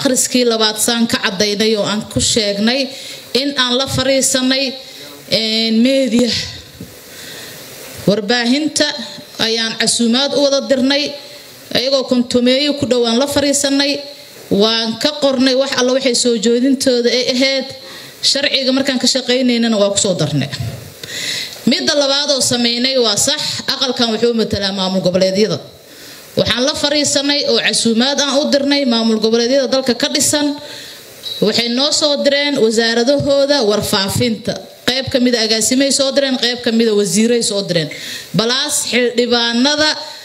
akhriskii labaad saan ka cadaynay oo aan ku sheegnay in aan la fariisanay meediya warbaahinta ayaan casuumaad u wada dirnay ayagoo kontumeeyo ku dhowaan la fariisanay waan ka qornay wax alla waxay soo joodintooda ay ahayd sharciga markaan ka shaqaynaynana waa kusoo darnay midda labaad oo sameynay waa sax aqalkan wuxuu matalaa maamul goboleedyada waxaan la fariisanay oo casuumaad aan u dirnay maamul goboleedyada dalka ka dhisan waxay noo soo direen wasaaradahooda warfaafinta qayb kamida agaasimay soo direen qayb kamida wasiiray soo direen balaas xildhibaanada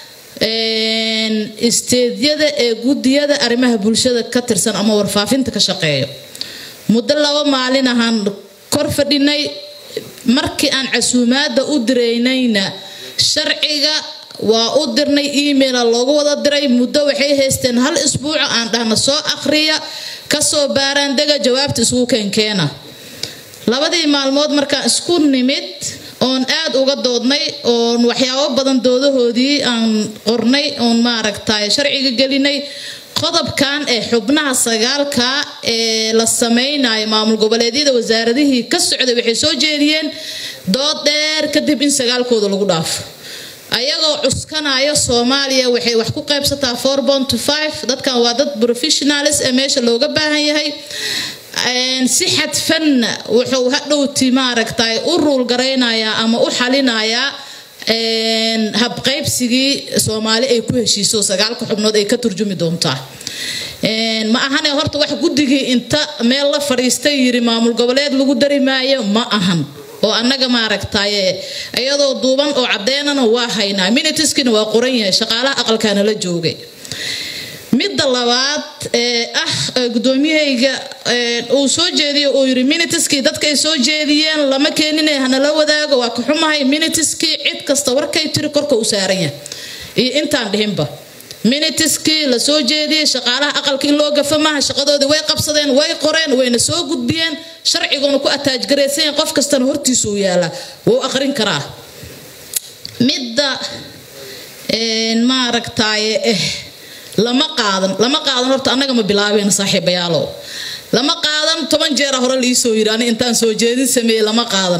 isteedyada ee gudiyada arrimaha bulshada ka tirsan ama warfaafinta ka shaqeeyo muddo laba maalin ahaan kor fadhinay markii aan casuumaada u diraynayna sharciga waa u dirnay emaila loogu wada diray muddo waxay haysteen hal isbuuco aan dhahna soo akhriya kasoo baaraandega jawaabta isugu keenkeena labadii maalmood markaan isku nimid oon aad uga doodnay oon waxyaabo badan doodahoodii aan qornay oon maaragtay sharciga gelinay qodobkan ee xubnaha sagaalka ee la sameynayo maamul goboleedyada wasaaradihii ka socday waxay soo jeediyeen dood dheer kadib in sagaalkooda lagu dhaafo ayagoo cuskanayo soomaaliya waxay wax ku qaybsataa dadkan waa dad professionalis ee meesha looga baahan yahay si xadfanna wuxuu hadhowti maaragtay u ruulgaraynayaa ama u xalinayaa habqaybsigii soomaali ay ku heshiiso sagaalka xubnood ay ka turjumi doontaa ma ahane horta wax guddigii inta meel la fadhiistay yiri maamul goboleed lagu dari maayo ma ahan oo annaga maaragtaye iyadoo duuban oo cadeynana waa haynaa minitiskina waa qoran yahay shaqaalaha aqalkaana la joogay midda labaad ee ah gudoomiyahayga uu soo jeediyo uu yiri minitiskii dadka ay soo jeediyeen lama keenine hanala wadaago waa ka xumahay minitiskii cid kasta warkay tiri korka u saaran yahay iyo intaan dhihinba minitiskii la soo jeediyey shaqaalaha aqalka in loo gafa maaha shaqadoodii way qabsadeen way qoreen wayna soo gudbiyeen sharciguna ku ataajgaraysan qof kastana hortiisu u yaalaa wuu aqrin karaa midda maaragtaaye eh lama qaadan lama qaadan horta annaga ma bilaabeen saaxiibayaalow lama qaadan toban jeera hore liisoo yiri ani intaan soo jeedin sameeyey lama qaadan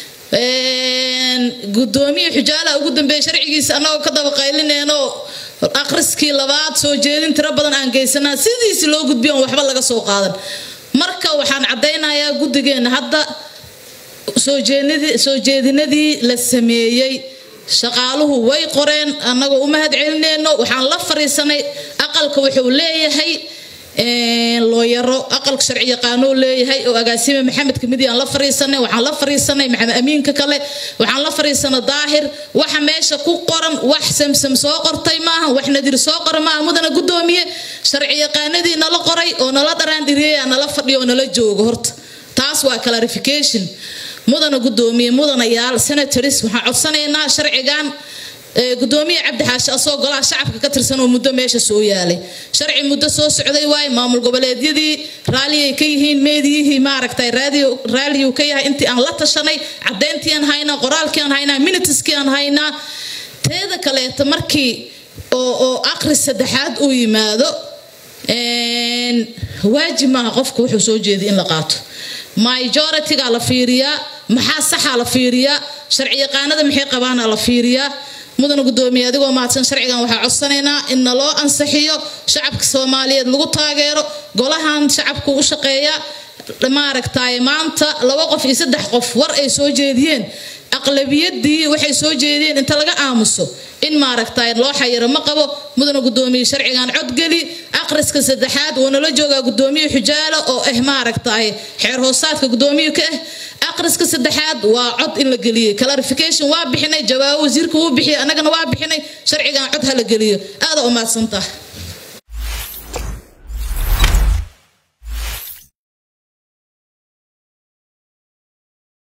gudoomiye xujaalaha ugu dambeeyey sharcigiisa annagoo ka daba qaylineenoo akhriskii labaad soo jeedin tiro badan aan geysanaa sidiisi loo gudbiyo on waxba laga soo qaadan marka waxaan caddaynayaa guddigeenna hadda soo jeedinadii la sameeyey shaqaaluhu way qoreen annagoo u mahad celineyno waxaan la fariisanay aqalka wuxuu leeyahay looyaro aqalka sharci yaqaanoo leeyahay oo agaasime maxamed kamidi aan la fariisanay waxaan la fariisanay maxamed amiinka kale waxaan la fariisanay daahir waxa meesha ku qoran wax samsam soo qortay maaha wax nadir soo qora maaha mudana gudoomiye sharci yaqaanadii nala qoray oo nala dharaandhiriyay nala fadhiyo oo nala joogo horta taas waa clarification mudana gudoomiye mudanayaal senatoris waxaan codsanaynaa sharcigan gudoomiye cabdi xaashi asoo golaha shacabka ka tirsan oo muddo meesha soo yaalay sharci muddo soo socday waaye maamul goboleedyadii raalliyay ka yihiin meediyihii maaragtay raaliyu ka yahay intii aan la tashanay caddeyntii aan haynaa qoraalkii aan haynaa minitiskii aan haynaa teeda kaleeta markii oo oo aqri saddexaad uu yimaado waajib maaha qofka wuxuu soo jeeday in la qaato majoritiga la fiiriyaa maxaa saxa la fiiriyaa sharci yaqaanada maxay qabaana la fiiriyaa mudana gudoomiye adigoo mahadsan sharcigan waxaa codsanaynaa in naloo ansixiyo shacabka soomaaliyeed lagu taageero golahan shacabku u shaqeeya maaragtay maanta laba qof iyo saddex qof war ay soo jeediyeen aqlabiyadii waxay soo jeediyeen inta laga aamuso in maaragtay loo xayiro ma qabo mudana gudoomiye sharcigan codgeli aqriska saddexaad wuu nala joogaa gudoomiye xujaalo oo ah maaragtay xeer hoosaadka gudoomiye ka ah aqriska saddexaad waa cod in la geliyey clarification waa bixinay jawaabo wasiirka wuu bixiyay annagana waa bixinay sharcigan cod ha la geliyo aada u mahadsantaha